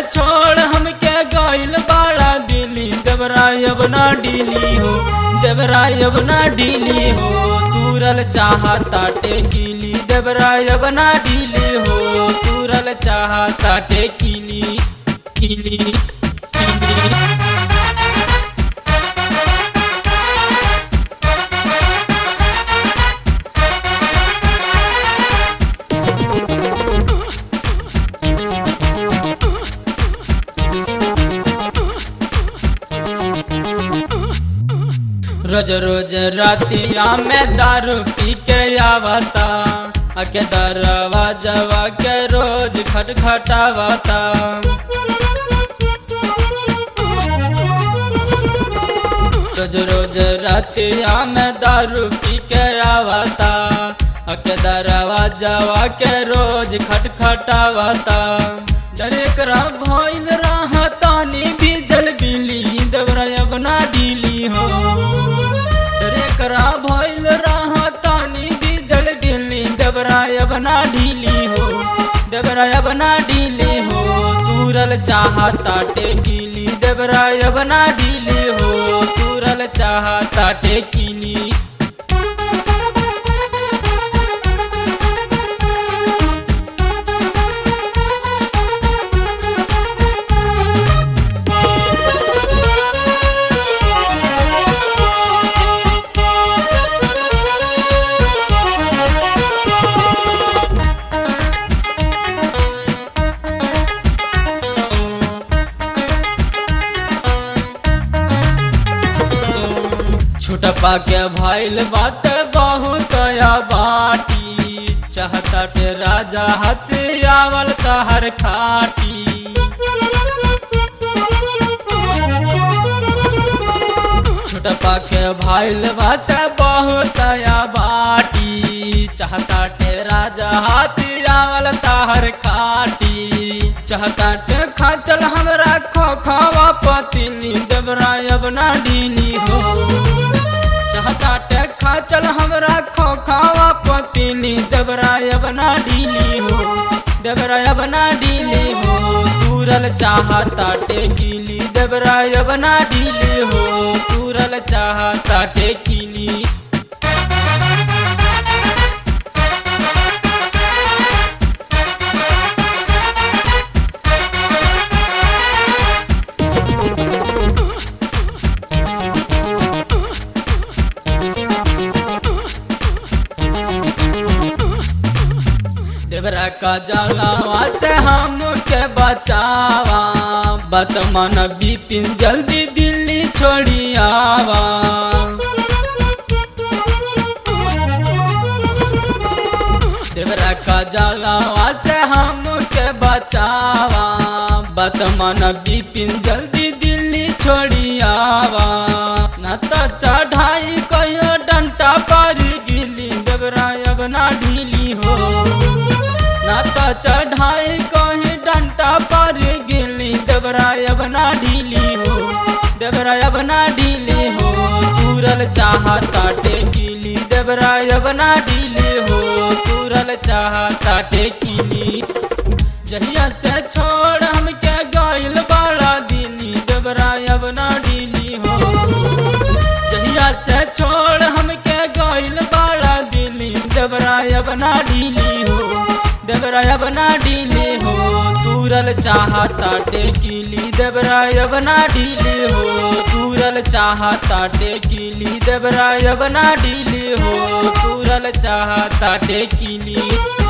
छोड़ हमके गइल बाड़ा दिली देवराय अब ना डीली हो देवराय अब ना डीली हो तूरल चाहता टेकिली देवराय अब ना डीली हो तूरल चाहता टेकिली किली किली रोज रोज रातिया में दारू पी के आवता अके दरवाजवा के रोज खटखटावता रोज रोज रातिया में दारू पी के आवता अके दरवाजवा के रोज खटखटावता डरे करा भइल रहतानी भी जल बिली दबरा बना डीली हो डरे करा भइल रहतानी भी जल बिली दबरा बना ढीली हो दबरा बना ढीली हो तूरल चाहता टेकिली दबरा बना ढीली हो तूरल चाहता टेकिली छुटपा के भइल बात बहुत या बाटी चाहता के राजा हथियावल तहर खाटी छुटपा के भइल बात बहुत या बाटी चाहता के राजा हथियावल तहर खाटी चाहता के खाचल हमरा खोखवा पतिनी देवराय अब ना डीली हो चाहता टे खाचल हमरा खोखावा पतिनी देवराय बना डीली हो देवराय बना डीली हो तूरल चाहता टेकिली देवराय बना डीली हो तूरल चाहता टेकिली देवरा का जलावा से हम के बचावा बतमन बिपिन जल्दी दिल्ली छोड़ी आवा देवरा का जलावा से हम के बचावा बतमन बिपिन जल्दी दिल्ली छोड़ी आवा न तो चढ़ाई कहियो डंटा पर गिली देवरा अब ना ढीली हो ना तो चढ़ाई कहीं डंटा पर गिली देवराय बना ढीली हो देवराय बना ढीली हो तूरल चाहता टेकिली देवराय बना ढीली हो तूरल चाहता टेकिली जहिया से छोड़ हमके गायल बड़ा दिली देवराय बना ढीली हो जहिया से छोड़ हमके गायल बड़ा दिली देवराय बना ढीली हो देवराय बना डीली हो तूरल चाहता टेकिली देवराय बना डीली हो तूरल चाहता टेकिली देवराय बना डीली हो तूरल चाहता टेकिली